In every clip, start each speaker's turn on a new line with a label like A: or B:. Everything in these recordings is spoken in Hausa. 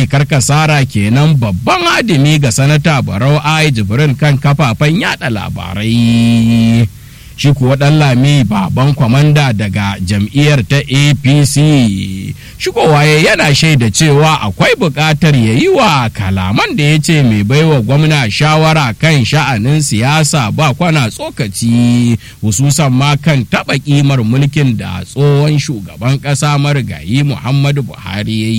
A: Alhaji Karkasara kenan babban adimi ga sanata Barau Ai Jibrin kan kafafen yada labarai. Shi kuwa ɗan lami baban kwamanda daga jam'iyyar ta APC. Shigowa yana shaida cewa akwai buƙatar ya yi wa kalaman da ya ce mai baiwa gwamna shawara kan sha'anin siyasa ba kwana tsokaci hususan ma kan taɓa ƙimar mulkin da tsohon shugaban ƙasa marigayi Muhammadu Buhari ya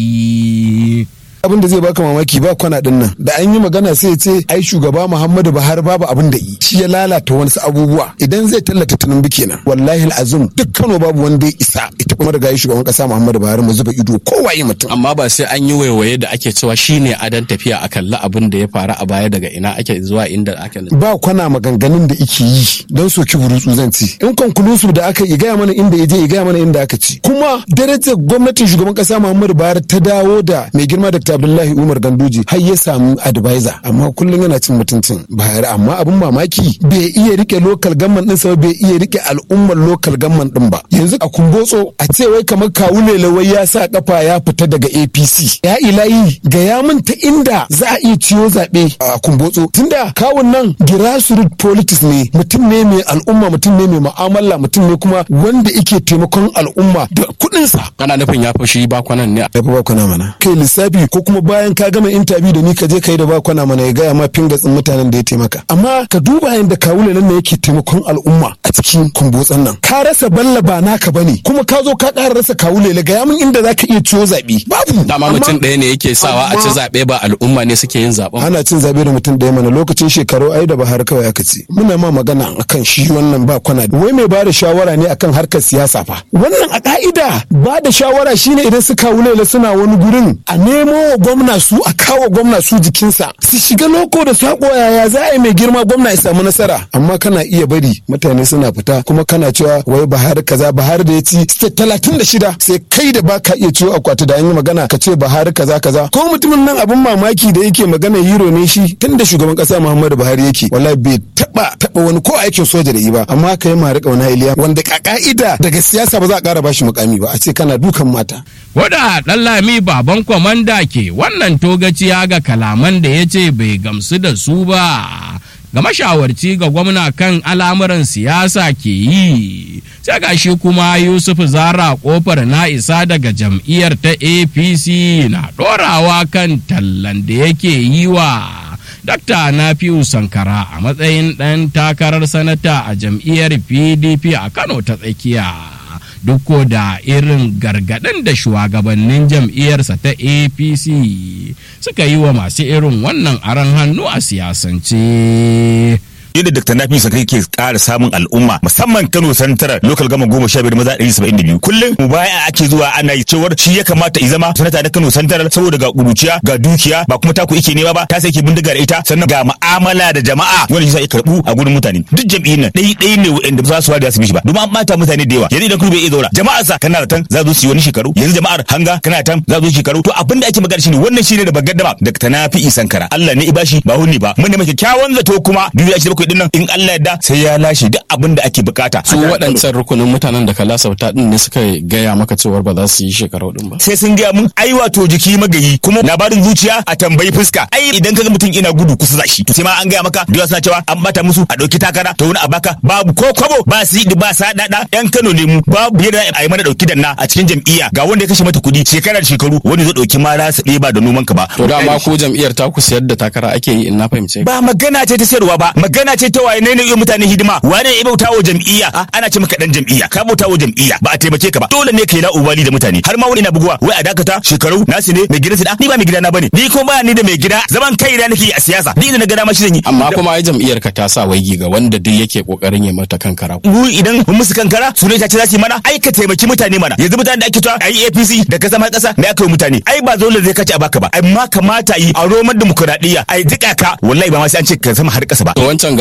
A: yi.
B: abin da zai baka mamaki ba kwana din nan da an yi magana sai ya ce ai shugaba Muhammadu Buhari babu abin da yi shi ya lalata wasu abubuwa idan zai tallata Tinubu kenan wallahi azum duk Kano babu wanda ya isa ita kuma daga shugaban kasa Muhammadu Buhari mu zuba ido kowaye mutum
C: amma ba sai an yi waiwaye da ake cewa shine adan tafiya a kalli abin da ya faru a baya daga ina ake zuwa inda ake
B: ba kwana maganganun da ike yi don soki burutsu zan ci in konkulusu da aka yi gaya mana inda ya je ya gaya mana inda aka ci kuma darajar gwamnatin shugaban kasa Muhammadu Buhari ta dawo da mai girma da Abdullahi Umar Ganduji har ya samu advisor amma kullum yana cin mutuncin Buhari amma abin mamaki bai iya rike local government din sa bai iya rike al'ummar local government din ba yanzu a kumbotso a ce wai kamar kawu lelawai ya sa kafa ya fita daga APC ya ilayi ga ya min ta inda za a iya ciyo zaɓe a kumbotso tunda kawun nan grassroots politics ne mutum ne mai al'umma mutum ne mai mu'amala mutum ne kuma wanda yake taimakon al'umma da kuɗinsa
C: kana nufin ya fashi ba kwanan ne
B: ya fi ba kwana mana kai lissafi ko kuma bayan ka gama interview da ni ka je kai da ba kwana mana ya gaya ma fingatsin mutanen da ya taimaka amma ka duba yadda kawule nan yake taimakon al'umma a cikin kumbotsan nan ka rasa balla ba naka bane kuma ka zo ka ƙara rasa kawule la gaya min inda zaka iya ciwo zaɓe babu
C: dama mutum ɗaya ne yake sawa a ci zaɓe ba al'umma ne suke yin zaɓen
B: ana cin zaɓe da mutum ɗaya mana lokacin shekaru ai da bahar kawai aka ce muna ma magana akan shi wannan ba kwana wai mai ba da shawara ne akan harkar siyasa fa wannan a ka'ida ba da shawara shine idan su kawule suna wani gurin a nemo wa gwamna su a kawo gwamna su jikinsa su shiga loko da sako yaya za a yi mai girma gwamna ya samu nasara amma kana iya bari mutane suna fita kuma kana cewa wai bahar kaza bahar da ya ci state talatin da shida sai kai da baka iya ciwo akwati da an yi magana ka ce bahar kaza kaza ko mutumin nan abin mamaki da yake magana hero ne shi tun da shugaban kasa muhammadu buhari yake wallahi bai taba taba wani ko aikin soja da yi ba amma ka yi mara kauna iliya wanda ka ka'ida daga siyasa ba za a kara bashi mukami ba a ce kana dukan mata
A: Wada ɗan lami baban kwamanda ke wannan togaciya ga kalaman da ya ce bai gamsu da su ba. Ga mashawarci ga gwamna kan al'amuran siyasa ke yi, sai ga shi kuma Yusuf Zara kofar na isa daga jam'iyyar ta APC na ɗorawa kan tallan da yake yi wa. Dakta Nafiu Sankara a matsayin ɗan takarar sanata a jam'iyyar PDP a Kano ta tsakiya. duk da irin gargaɗin da shugabannin jam'iyyarsa ta apc suka yi wa masu irin wannan aron hannu a siyasance.
D: yadda Dr. Nafi Sakai ke ƙara samun al'umma musamman Kano Santarar local gama goma sha biyar maza ɗari saba'in da biyu kullum mu baya ake zuwa ana yi cewar shi ya kamata i zama sanata na Kano Santarar saboda ga ƙuruciya ga dukiya ba kuma taku ike nema ba ta sai ke bindiga da ita sannan ga mu'amala da jama'a wanda shi sa ya karɓu a gurin mutane duk jam'iyyar nan ɗai ɗai ne wa'anda ba za su wada su bi shi ba domin an ɓata mutane da yawa yanzu idan kuma bai iya zaura jama'a sa kana da tan za su yi wani shekaru yanzu jama'ar hanga kana tan za su yi shekaru to abin da ake magana shine wannan shine da bagaddama Dr. Nafi Sankara Allah ne ibashi ba hunni ba mun ne mai kyakkyawan zato kuma biyu ya ce bakwai din nan in Allah yadda sai ya lashe duk abin da ake bukata.
C: Su waɗancan rukunin mutanen da ka lasauta din ne suka gaya maka cewar ba za su yi shekaru din ba.
D: Sai sun gaya mun ai wato jiki magayi kuma labarin zuciya a tambayi fuska. Ai idan ka ga mutum ina gudu kusa da shi to sai ma an gaya maka da suna cewa an bata musu a ɗauki takara to wani a baka babu ko kwabo ba su ba sa dada yan Kano ne mu babu yadda a yi mana ɗauki danna a cikin jam'iyya ga wanda ya kashe mata kuɗi shekara da shekaru wani zai ɗauki mara su ɗeba da noman ka ba.
C: To dama ko jam'iyyar ta ku siyar da takara ake yi in na fahimce.
D: Ba magana ce ta sayarwa ba magana ce ta waye ne ne mutane hidima wane ya bauta wa jam'iyya ana ce maka dan jam'iyya ka bauta wa jam'iyya ba a taimake ka ba dole ne kai la ubali da mutane har ma wani ina buguwa wai a dakata shekaru nasu ne mai gidansu da ni ba mai gidana bane ni ko ba ni da mai gida zaman kai da nake a siyasa ni da na gada ma shi zan yi
C: amma kuma ai jam'iyyar ka ta sa waigi ga wanda duk yake kokarin ya mata kankara
D: mu idan mun musu kankara su ne ta ce za su yi mana ai ka taimaki mutane mana yanzu mutane da ake cewa ai APC da ka zama kasa me aka yi mutane ai ba dole zai kace a baka ba amma kamata yi a roman dimokuraɗiyya ai jika ka wallahi ba ma sai an ce ka zama har kasa ba
C: to wancan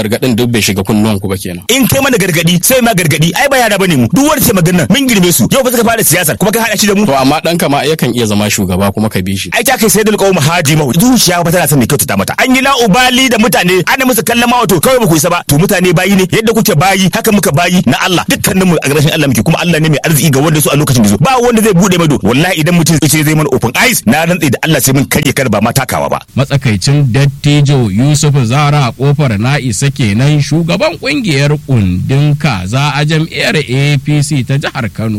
C: gargadin duk bai shiga kunnuwan ku ba kenan
D: in kai mana gargadi sai ma gargadi ai ba yara bane mu duk wanda ce magana mun girme su yau ba suka fara siyasar kuma ka hada shi da mu
C: to amma dan kama yakan iya zama shugaba kuma ka bi shi
D: ai ta kai sai dal qawm haji mahu zuciya ba tana son mai kyautata mata an yi la'ubali da mutane ana musu kallon ma wato kawai ba ku isa ba to mutane bayi ne yadda kuke bayi haka muka bayi na Allah dukkanin mu a garashin Allah muke kuma Allah ne mai arziki ga wanda su a lokacin da zo ba wanda zai bude mado wallahi idan mutum ya ce zai mana open eyes na rantsi da Allah sai mun karye kar ba ma takawa ba
A: matsakaicin dattijo yusuf zara kofar na isa kenan shugaban kungiyar kundin kaza a jam'iyyar apc ta jihar kano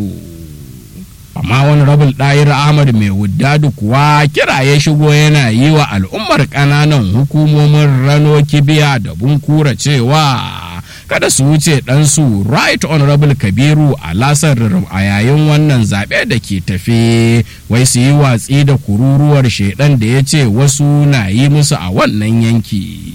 A: amma wani rabin ɗayar ahmad mai wuddadu kuwa kira ya shigo yana yi wa al'ummar ƙananan hukumomin rano kibiya da bunkura cewa kada su wuce ɗansu right honorable kabiru a lasar a yayin wannan zaɓe da ke tafe wai su yi watsi da kururuwar shaidan da ya ce wasu na yi musu a wannan yanki.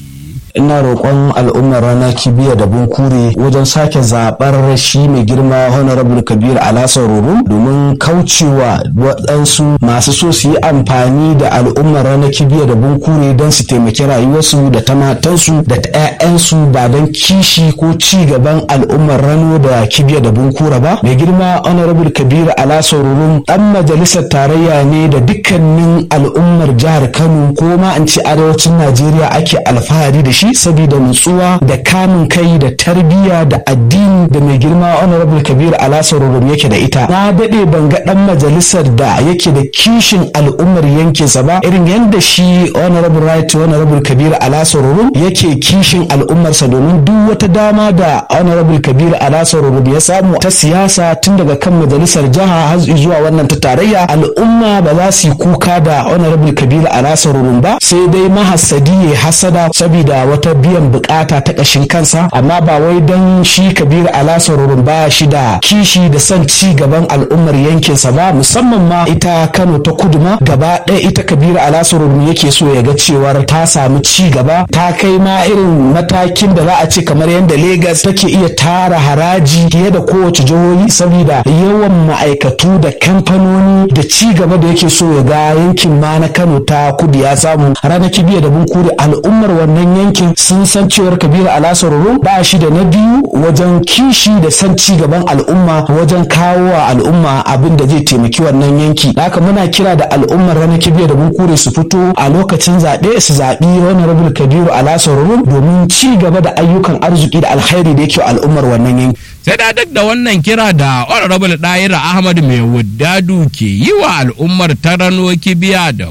E: ina roƙon al'ummar rana kibiya da bunkure wajen sake zaɓar shi mai girma honorable kabir alasa ruru domin kaucewa waɗansu masu so su yi amfani da al'ummar rana kibiya da bunkure don su taimaki rayuwarsu da ta matansu da ta 'ya'yansu ba don kishi ko ci gaban al'ummar rano da kibiya da bunkura ba mai girma honorable kabir alasa ruru ɗan majalisar tarayya ne da dukkanin al'ummar jihar kano ko ma in ce arewacin najeriya ake alfahari da shi shi saboda nutsuwa da kamun kai da tarbiyya da addini da mai girma honorable kabir alasa rurum yake da ita na daɗe ban ga ɗan majalisar da yake da kishin al'ummar yankinsa ba irin yadda shi honorable right honorable kabir alasa rurum yake kishin al'ummarsa domin duk wata dama da honorable kabir alasa rurum ya samu ta siyasa tun daga kan majalisar jiha har zuwa wannan ta tarayya al'umma ba za su yi kuka da honorable kabir alasa rurum ba sai dai mahassadi ya hasada saboda wata biyan bukata ta ƙashin kansa amma ba wai don shi kabir alasarurun ba shi da kishi da son ci gaban al'ummar yankinsa ba musamman ma ita kano ta kudu ma gaba ɗaya ita kabir alasarurun yake so ya ga cewar ta samu ci gaba ta kai ma irin matakin da za a ce kamar yadda Legas take iya tara haraji fiye da kowace jihohi saboda yawan ma'aikatu da kamfanoni da ci gaba da yake so ya ga yankin ma na kano ta kudu ya samu ranar kibiya da bunkuri al'ummar wannan yankin sun san cewar kabiru alasaroro ba shi da na biyu wajen kishi da san ci gaban al'umma wajen kawo wa al'umma abin da zai taimaki wannan yanki haka muna kira da al'ummar ranar kibiya da bunkure su fito a lokacin zaɓe su zaɓi honorable kabiru alasaroro domin ci gaba da ayyukan arziki da alkhairi da yake al'ummar wannan yanki
A: sai da duk da wannan kira da honorable ɗayira ahmad mai wuddadu ke yi wa al'ummar tarano kibiya da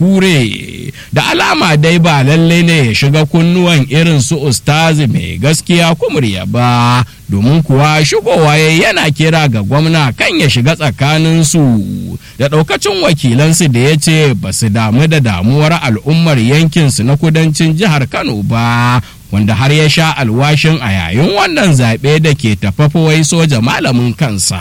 A: bunkure da alama dai ba lallai ne ya shiga kunnuwan irin su ustazi mai gaskiya kumurya ba domin kuwa shigowa yana kira ga gwamna kan ya shiga tsakaninsu da ɗaukacin wakilansu da ya ce ba su damu da damuwar al'ummar yankinsu na kudancin jihar kano ba wanda har ya sha alwashin a yayin wannan zaɓe da ke tafafa wai soja malamin kansa.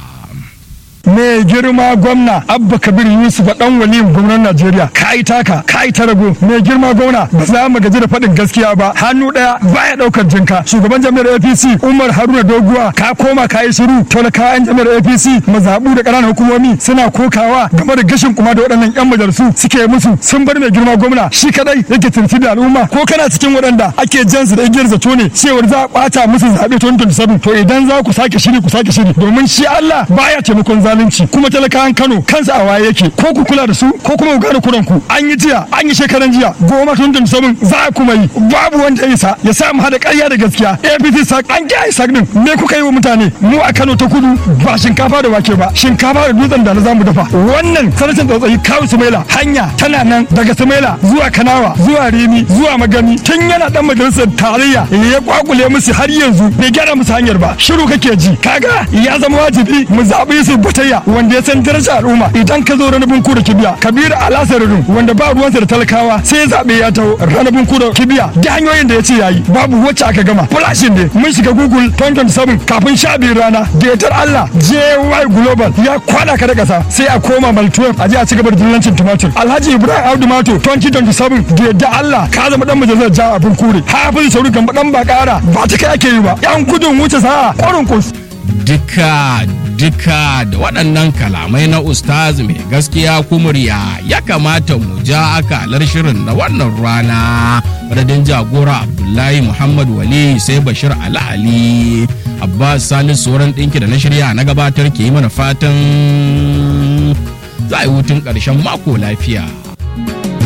F: mai girma gwamna abba kabir yusuf dan waliyin gwamnan najeriya ka yi taka ka yi tarago mai girma gwamna ba za mu gaji da faɗin gaskiya ba hannu ɗaya baya ɗaukar jinka shugaban jami'ar apc umar haruna doguwa ka koma ka yi shiru talakawan jami'ar apc mazaɓu da ƙananan hukumomi suna kokawa game da gashin kuma da waɗannan yan majalisu suke musu sun bar mai girma gwamna shi kadai yake turfi da al'umma ko kana cikin waɗanda ake jansu da igiyar zato ne cewar za a ɓata musu zaɓe 2027 to idan za ku sake shiri ku sake shiri domin shi Allah baya taimakon zalunci zalunci kuma talakawan Kano kansa a waye yake ko ku kula da su ko kuma ku gane kuran ku an yi jiya an yi shekaran jiya goma tun da sabon za a kuma yi babu wanda ya isa ya sa mu hada ƙarya da gaskiya APC sak an kiyaye sak din me kuka yi wa mutane mu a Kano ta kudu ba shinkafa da wake ba shinkafa da dutsen da na zamu dafa wannan sanatan tsotsayi kawu Sumaila hanya tana nan daga Sumaila zuwa Kanawa zuwa Rimi zuwa Magami tun yana dan majalisar tarayya ya kwakule musu har yanzu bai gyara musu hanyar ba shiru kake ji kaga ya zama wajibi mu zaɓi su bata tarayya wanda ya san darajar al'umma idan ka zo ranabin kuda kibiya kabiru alasarin wanda ba ruwansa da talakawa sai zaɓe ya taho ranabin kuda kibiya da hanyoyin da ya ce yayi babu wacce aka gama flashin ne mun shiga google 2027 kafin sha biyu rana da yatar allah jy global ya kwada ka da ƙasa sai a koma mal 12 a je a ci gaba da dillancin tumatir alhaji ibrahim audu mato 2027 da yadda allah ka zama dan majalisar ja abin kure hafiz sauri kan dan ba ƙara ba ta kai ake yi ba yan gudun wuce sa'a ƙwarin kus
A: duka duka da waɗannan kalamai na ustaz mai gaskiya kumurya ya kamata mu ja akalar shirin na wannan rana madadin jagora abdullahi muhammad wali sai bashir ali ali abbas salisu sauran ɗinki da na shirya na gabatar ke yi mana fatan za a yi hutun ƙarshen mako lafiya